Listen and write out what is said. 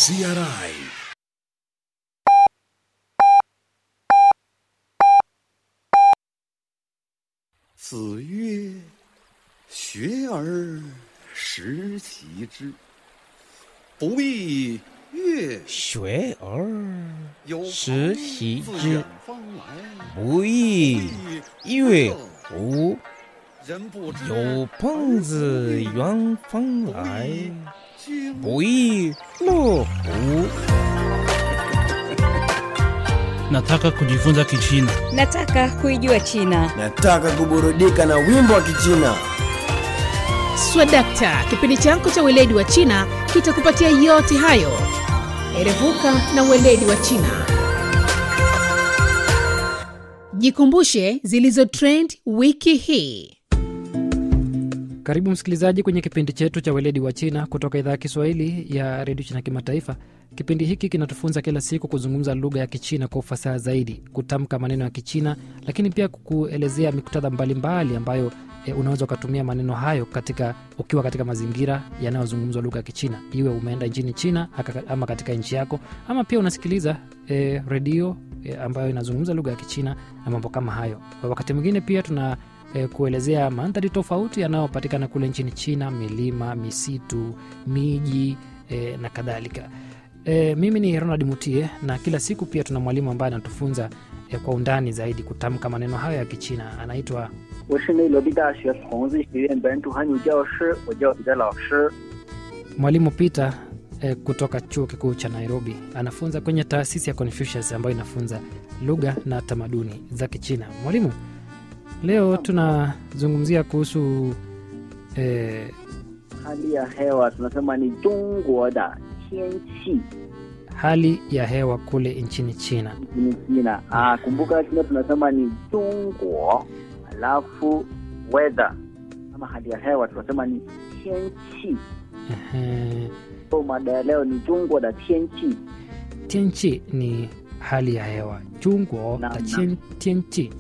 CRI 子曰：“学而时习之，不亦乐学而有时朋习自之远方来， 不亦乐乎？ 人不知有朋自远方来， 经不亦乐乎？ Nataka kujifunza Kichina. Nataka kuijua China. Nataka kuburudika na wimbo wa Kichina. Swadakta, kipindi chako cha weledi wa China kitakupatia yote hayo. Erevuka na weledi wa China. Jikumbushe zilizo trend wiki hii. Karibu msikilizaji kwenye kipindi chetu cha weledi wa China kutoka idhaa ya Kiswahili ya redio China Kimataifa. Kipindi hiki kinatufunza kila siku kuzungumza lugha ya Kichina kwa ufasaha zaidi, kutamka maneno ya Kichina, lakini pia kukuelezea miktadha mbalimbali ambayo e, unaweza ukatumia maneno hayo katika ukiwa katika mazingira yanayozungumzwa lugha ya Kichina, iwe umeenda nchini China aka- ama katika nchi yako, ama pia unasikiliza e, redio e, ambayo inazungumza lugha ya Kichina na mambo kama hayo. Wakati mwingine pia tuna e, kuelezea mandhari tofauti yanayopatikana kule nchini China, milima, misitu, miji e, na kadhalika. E, mimi ni Ronald Mutie na kila siku pia tuna mwalimu ambaye anatufunza e, kwa undani zaidi kutamka maneno hayo ya Kichina. Anaitwa 我是内罗毕大学孔子学院本土汉语教师，我叫彼得老师。 mwalimu Peter e, kutoka chuo kikuu cha Nairobi. Anafunza kwenye taasisi ya Confucius ambayo inafunza lugha na tamaduni za Kichina. Mwalimu, leo tunazungumzia kuhusu e, hali ya hewa tunasema ni 中国的天气 hali ya hewa kule nchini China. nchini China. Ah, kumbuka China tunasema ni 中国，alafu weather ama hali ya hewa tunasema ni 天气。 Ehe. So mada ya leo ni 中国的天气。 Tianchi ni hali ya hewa. Chungwo Naam, na naam. chien- tianchi